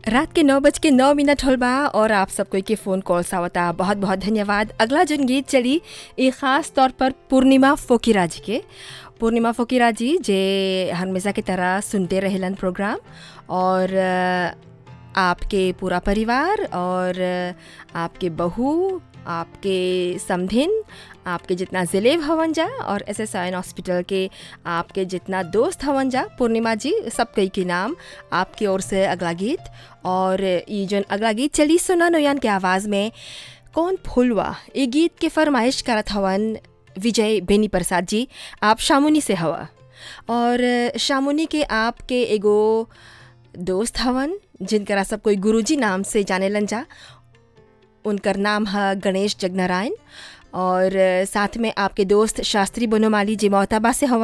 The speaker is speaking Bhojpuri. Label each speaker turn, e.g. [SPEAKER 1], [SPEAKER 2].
[SPEAKER 1] रात के नौ बज के नौ मिनट होल बा और आप सब कोई के फ़ोन कॉल्स आवता बहुत बहुत धन्यवाद अगला जन गीत चली ये ख़ास तौर पर पूर्णिमा फोकिरा जी के पूर्णिमा फोकिरा जी जे हमेशा की तरह सुनते रहेलन प्रोग्राम और अ, आपके पूरा परिवार और अ, आपके बहू आपके समधिन आपके जितना ज़िलेब हवन जा और एस एस आई हॉस्पिटल के आपके जितना दोस्त हवन जा पूर्णिमा जी सब कई के नाम आपकी ओर से अगला गीत और ये जो अगला गीत चली सुना नोयान के आवाज़ में कौन फूलवा ये गीत के फरमाइश करत हवन विजय बेनी प्रसाद जी आप शामुनी से हवा और शामुनी के आपके एगो दोस्त हवन जिनकरा सब कोई गुरुजी नाम से जानेलन जा उनकर नाम है गणेश जगनारायण और साथ में आपके दोस्त शास्त्री बनोमाली जी मोहताबा से हवन